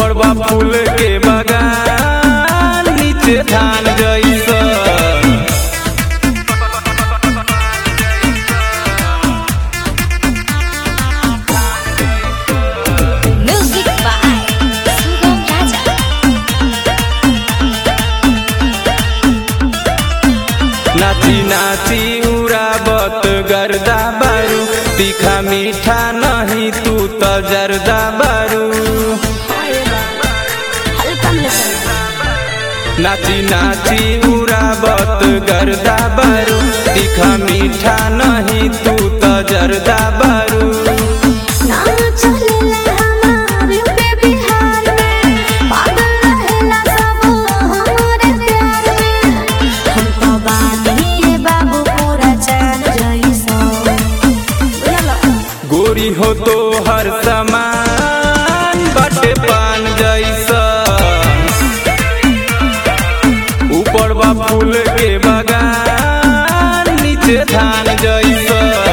ऊपर बा फूल के बगान नीचे धान जैसा Music by Sugam Raja. नाची नाची उड़ाबत गर्दा बारू तीखा मीठा नहीं तू तो जर्दा बारू हल्का में चल नाची नाची उड़ाबत गर्दा बारू तीखा मीठा नहीं तू तो जर्दा बारू ना चलेला हमार यूपी बिहार में पागल रहेला सब हमारे प्यार में हम तो बानी बाबू पूरा चांद जैसा बुझला गोरी हो तो हर समान बटे पान जैसा ऊपर बा फूल के बगान नीचे धान जैसा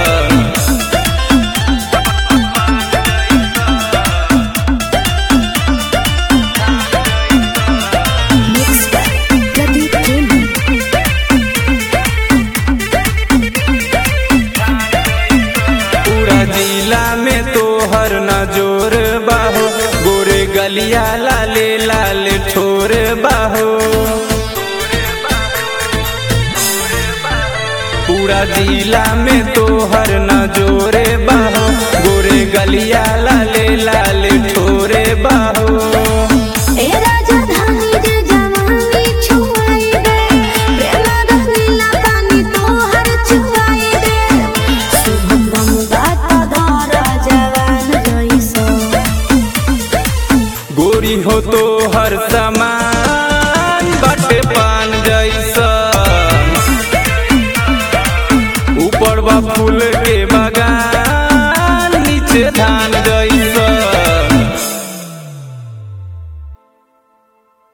Mixed by Pradeep Jamie. पूरा जिला में तो हर नजोर बाहो गोरे गलिया लाले लाल ठोर बाहो पूरा जिला में तो हर नजोरे बाहो गोरे गलिया लाले लाल ठोरे बाहो ए राजधानी जे जवानी छुआई दे प्रेम रंगीला पानी तोहर छुआई दे शुभम गंगा का धारा जवान जैसा गोरी हो तो हर समान बटे पान जैसा ऊपर बा फूल के बगान